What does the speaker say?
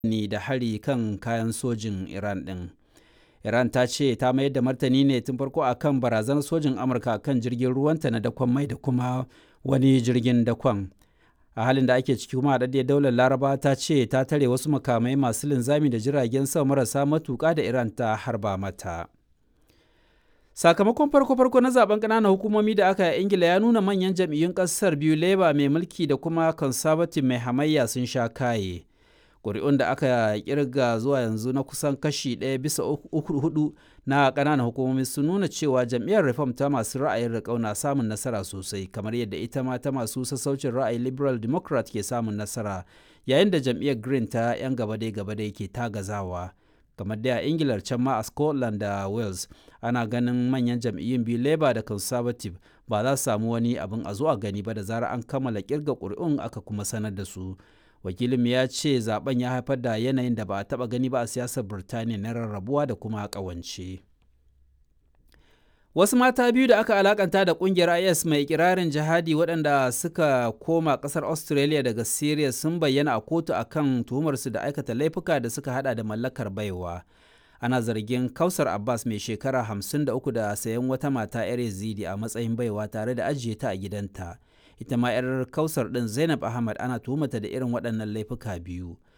ni da hari kan kayan sojin Iran ɗin. Iran ta ce ta mayar da martani ne tun farko a kan barazanar sojin Amurka kan jirgin ruwanta na dakon mai da kuma wani jirgin dakon. A halin da ake ciki kuma haɗaɗɗiyar daular Laraba ta ce ta tare wasu makamai masu linzami da jiragen sama marasa matuƙa da Iran ta harba mata. Sakamakon farko-farko na zaben ƙananan hukumomi da aka yi Ingila ya nuna manyan jam'iyyun ƙasar biyu Labour mai mulki da kuma Conservative mai hamayya sun sha kaye. ƙuri'un da aka kirga zuwa yanzu na kusan kashi ɗaya bisa uku hudu na ƙananan hukumomi sun nuna cewa jam'iyyar reform ta masu ra'ayin riƙau na samun nasara sosai kamar yadda ita ma ta masu sassaucin ra'ayi liberal democrat ke samun nasara yayin da jam'iyyar green ta 'yan gabadai gabadai ke tagazawa kamar da a ingilar can ma a scotland da wales ana ganin manyan jam'iyyun biyu labour da conservative ba za su samu wani abin a zuwa gani ba da zarar an kammala kirga ƙuri'un aka kuma sanar da su wakilin ya ce zaben ya haifar da yanayin da ba a taba gani ba a siyasar birtaniya na rarrabuwa da kuma kawance wasu mata biyu da aka alakanta da kungiyar is mai ikirarin jihadi waɗanda suka koma ƙasar australia daga syria sun bayyana a kotu akan tuhumarsu da aikata laifuka da suka hada da mallakar baiwa ana zargin kausar abbas mai shekara 53 da sayan wata mata 'yar yazidi a matsayin baiwa tare da ajiye ta a gidanta ita ma 'yar kausar ɗin zainab ahmad ana tuhumata da irin waɗannan laifuka biyu